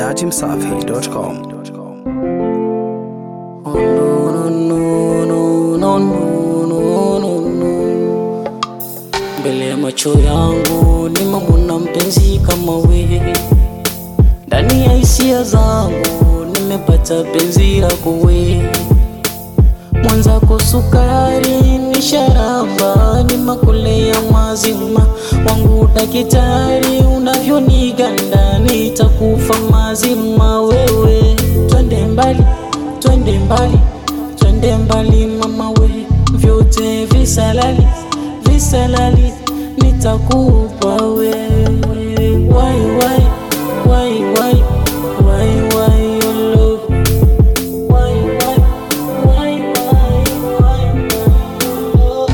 dachimsafi.com. no, no, no, no, no, no, no. Mbele ya macho yangu nimemwona mpenzi kama wewe, ndani ya hisia zangu nimepata penzi lako wewe, mwanzako sukari ni sharaba, ni makule ya mazima wangu dakitari, unavyoniganda nitakufa mazima wewe, twende mbali twende mbali, twende mbali mama we, vyote visalali visalali nitakupa wewe, wai wai wai wai wai wai your love, wai wai wai wai wai your love.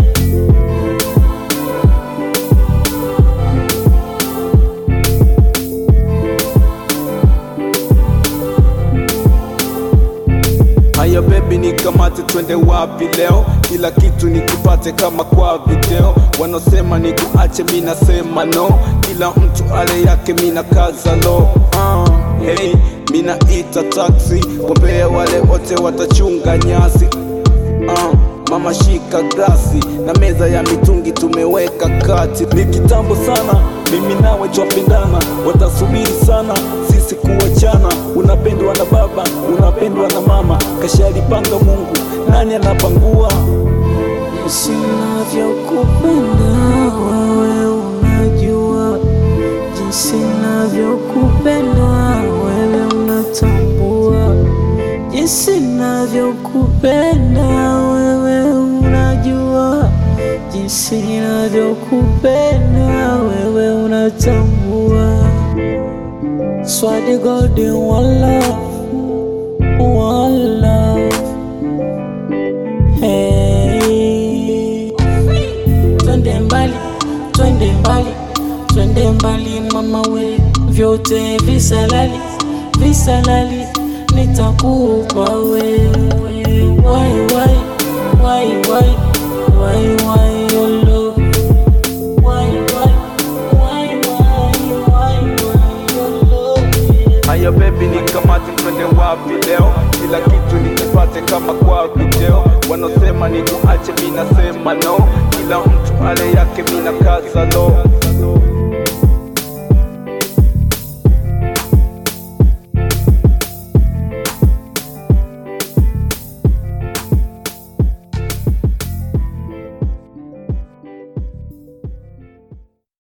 Haya baby nikamate twende wapi leo? Kila kitu nikipate kama kwa video. Wanaosema nikuache, mi nasema no. Kila mtu ale yake, mi na kaza lo. Uh, hey, mi naita taxi, wambea wale wote watachunga nyasi. Uh, mama shika glasi na meza ya mitungi tumeweka kati. Ni kitambo sana mimi nawe twapendana, watasubiri sana sisi kuachana. Unapendwa na baba, unapendwa na mama, kashalipanga Mungu, nani anapangua? Jinsi navyokupenda wewe unajua, jinsi navyokupenda wewe unatambua, jinsi navyokupenda wewe unajua, jinsi navyokupenda wewe unatambua. Swadi golden one love, one love. Hey. Twende mbali, twende mbali, twende mbali mama we, vyote visalali, visalali nitakupa wewe. Wai wai wai wai wai wai your love. Wai wai wai wai wai wai your love. Haya baby nikamate twende wapi leo? Kila kitu nikipate kama kwa video. Wanaosema nikuache, mi nasema no. Kila mtu ale yake, mi na kaza lo.